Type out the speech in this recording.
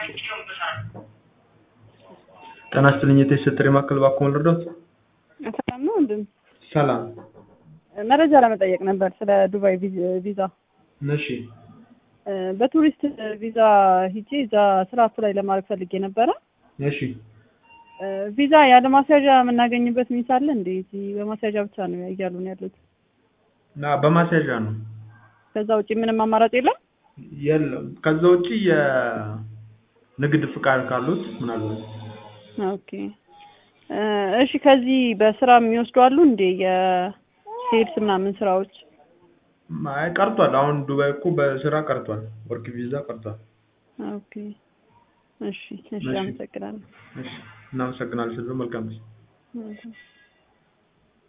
ጤና ይስጥልኝ የተሰጠኝ ማዕከል እባክዎ ልርዳዎት? ሰላም ነው ወንድም? ሰላም። መረጃ ለመጠየቅ ነበር ስለ ዱባይ ቪዝ- ቪዛ። እሺ እ በቱሪስት ቪዛ ሂጄ እዛ ስራ አፕላይ ለማድረግ ፈልጌ ነበረ። እሺ እ ቪዛ ያለ ማስያዣ የምናገኝበት ሚስ አለ እንዴ? እዚህ በማስያዣ ብቻ ነው እያሉ ነው ያሉት። እና በማስያዣ ነው ከዛ ውጭ ምንም አማራጭ የለም? የለም። ከዛ ውጪ የንግድ ፍቃድ ካሉት ምናልባት ኦኬ እ እሺ ከዚህ በስራ የሚወስዱ አሉ እንዴ? የሴልስ ምናምን ስራዎች? አይ ቀርቷል። አሁን ዱባይ እኮ በስራ ቀርቷል። ወርክ ቪዛ ቀርቷል። ኦኬ እሺ እሺ እሺ። አመሰግናለሁ። እሺ እናመሰግናለን። ስለ መልካም ጊዜ እሺ።